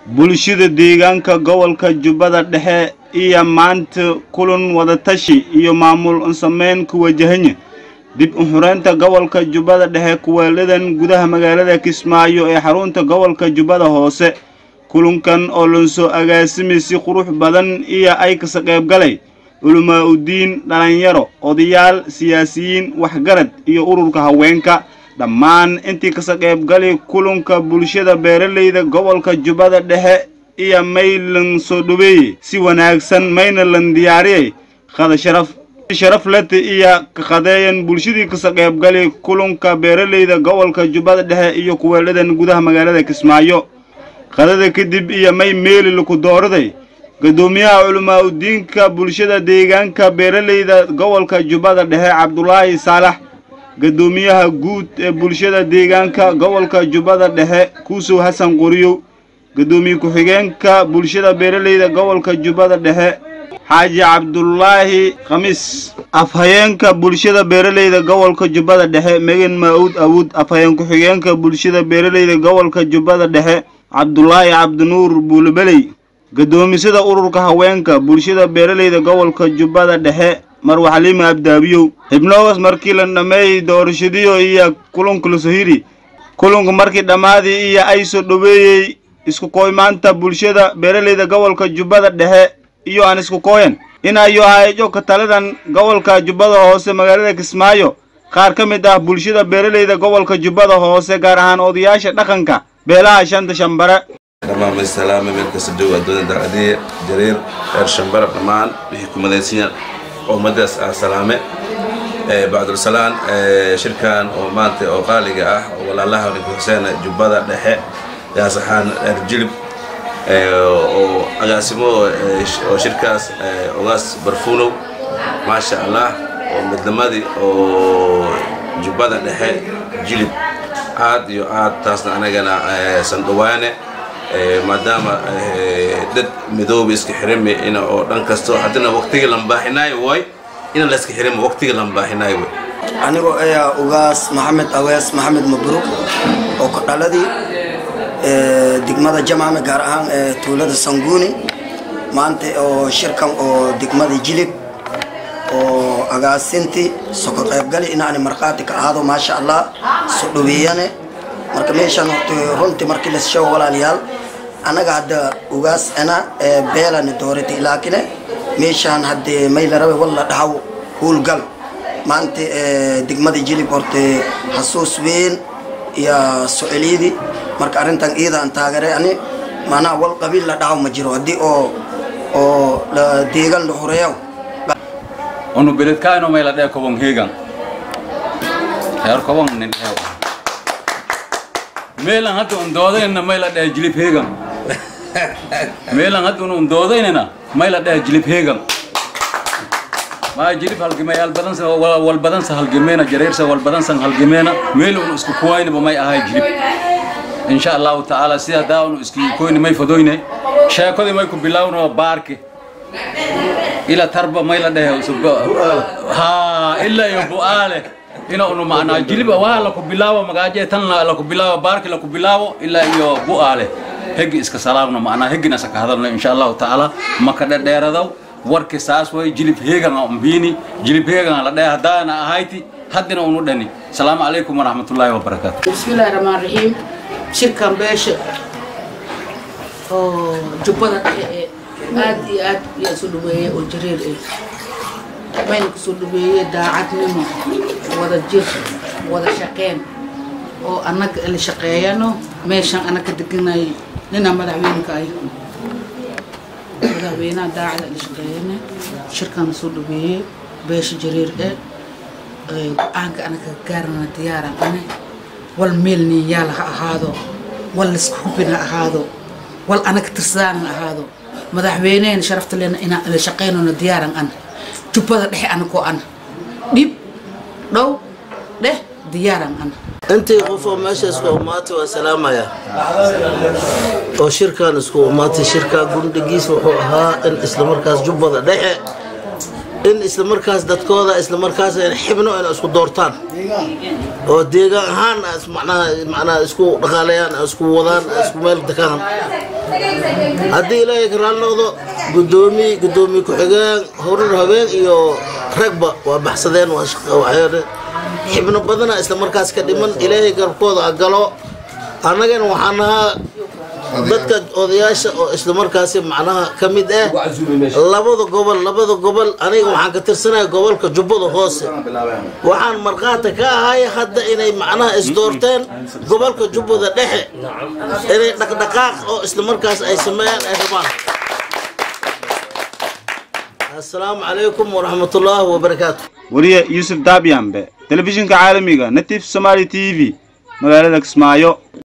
bulshada deegaanka gobolka jubbada dhexe iyo maanta kulan wadatashi iyo maamul sameyn ku wajahanya dib u xureynta gobolka jubbada dhexe kuweeladan gudaha magaalada kismaayo ee xarunta gobolka jubbada hoose kulankan oo lansoo agaasimay si qurux badan iyo ay kasa qaybgalay culamaa udiin dhalinyaro odayaal siyaasiyiin waxgarad iyo ururka haweenka dhammaan intii kasa qaybgalay kulanka bulshada beeralayda gobolka jubbada dhexe iyo maylan soo dhaweeyey si wanaagsan mayna lan diyaariyey qada sharaf sharaf lete iyo kaqadeeyan bulshadii kasa qaybgalay kulanka beeralayda gobolka jubbada dhexe iyo kuweeladan gudaha magaalada kismaayo qadada kadib iyo may meeli laku dooraday guddoomiyaha culamaa udiinka bulshada deegaanka beeralayda gobolka jubbada dhexe cabdulaahi saalax guddoomiyaha guud ee bulshada deegaanka gobolka jubbada dhexe kuusow xasan qoriyow guddoomiye ku-xigeenka bulshada beeralayda gobolka jubbada dhexe xaaji cabdulaahi khamiis afhayeenka bulshada beeralayda gobolka jubbada dhexe megan maa-uud awood afhayeen ku-xigeenka bulshada beeralayda gobolka jubbada dhexe cabdulaahi cabdinuur buulebeley guddoomisada ururka haweenka bulshada beeralayda gobolka jubbada dhexe marwa xaliima abdaabiyow xibnogas markii la dhammeeyey doorashadiyo iyo kulanka la sohiri kulanka markii dhammaadii iyo ay soo dhoweeyey isku kooymaanta bulshada beeralayda gobolka jubbada dhexe iyo aan isku kooyan inayo hayejo ka taladan gobolka jubbada hoose magaalada kismaayo qaar ka mid ah bulshada beeralayda gobolka jubbada hoose gaar ahaan odayaasha dhaqanka beelaha shanta shambare dhammaan salaame meel kasta jooga adduunya dacadiye jariir reer shambara dhammaan wixii ku madaysanyaa ummadaas ah salaame bacdulsalaan shirkan oo maanta oo qaaliga ah oo walaalaha ninka xuseen jubbada dhexe yaasaxaan reer jilib oo agaasimo oo shirkaas ogaas barfuunow maasha allah oo midnimadii oo jubbada dhexe jilib aad iyo aad taasna anagana sandhawaane maadaama dad midooba iska xirami ina oo dhan kasto haddana waqtigii lambaaxinaayo way ina la iska xirami waqtigii lambaaxinaayo way anigoo ayaa ugaas maxamed awees maxamed mabruuk oo ku dhaladii degmada jamaame gaar ahaan tuulada sanguuni maanta oo shirkan oo degmada jilib oo agaasintii soko qaybgali inaani markhaati ka ahaado maasha allah soo dhaweeyane marka meeshaan horta runtii markii la sheego walaalayaal annaga hadda ugaas ana beelani dooratay laakine meeshaan haddee may la rabay walla dhahaw huulgal maanta degmada jilib horta xasuus weyn iyo soceliyadii marka arrintan iidaan taageeray ani maanaha wal qabiil la dhahaw ma jiro haddii oo oo deegan la horeeyo onu beledkaano may la dhee kobon heegan heer kobon nin heew meelan hadda un doodaynana may la dhee jilib heegan meelan hadda un doodaynana may la dhee jilib heegan maa jilib halgimayaal badansa wal badansa halgimeena jareersa wal badansan halgimeena meel un isku kuwaynaba may ahay jilib insha allahu tacaala sida daa un isku koyni may fadoyne sheekadii may ku bilaawno baarki ila tarba may la dhehe ha ila iyo bu'aale ina unu macnaa jilib waa laku bilaawo magaaje tan laku bilaawo baarki laku bilaawo ilaa iyo bu'aale hegi iska salaamno macnaa hegina saka hadalno insha allahu tacaala maka dhedheeradaw warki saas way jilib heegan mbiini jilib heegan la dhehe haddaana ahayti haddina unu dhani salaamu calaykum waraxmatullaahi wabarakaatu bismillahi raxmaan raxiim shirkan beesha oo jubbada dhexe ee aad iyo aad yaa soo dhaweeyey oo jareer eh mayna kusoo dhaweeyey daacadnimo wada jir wada shaqeen oo annaga la shaqeeyano meeshan annaga deganay nina madaxweynka ay madaxweynaha daacada la shaqeeyana shirkan soo dhaweeyey beesha jareer eh go-aanka anaga gaarana diyaaran ane wal meel ninyaal ha ahaado wal lisku hubin ha ahaado wal anaga tirsadaan ha ahaado madaxweynehen sharafta lena inaan la shaqaynona diyaaran an jubbada dhexe anakoo an dhib dhow dheh diyaaran an intii qof oo meesha isku umaatay waa salaamaya oo shirkan isku umaatay shirka gundhigiis wuxuu ahaa in islamarkaas jubbada dhexe in isla markaas dadkooda isla markaas xibno inay isku doortaan oo deegaan ahaan is- macnaha macnaha isku dhaqaaleeyaan isku wadaan isku meel dekaan haddii ilaahay ka raali noqdo gudoomiye gudoomiye ku-xigeen horar habeen iyo ragba waa baxsadeen waa shaq- waxay xibno badana isla markaas ka dhiman ilaahay garabkooda ha galo annagana waxaan ahaa dadka odayaasha oo isla markaasi macnaha ka mid ah labada gobol labada gobol aniga waxaan ka tirsanaya gobolka jubbada hoose waxaan markhaati ka ahay hadda inay macnaha isdoorteen gobolka jubbada dhexe inay dhaqdhaqaaq oo isla markaas ay sameeyaan ay rabaan assalaamu calaykum waraxmatullaahi wabarakaatu wariye yuusuf daabyambe telefishinka caalamiga natif somaali t v magaalada kismaayo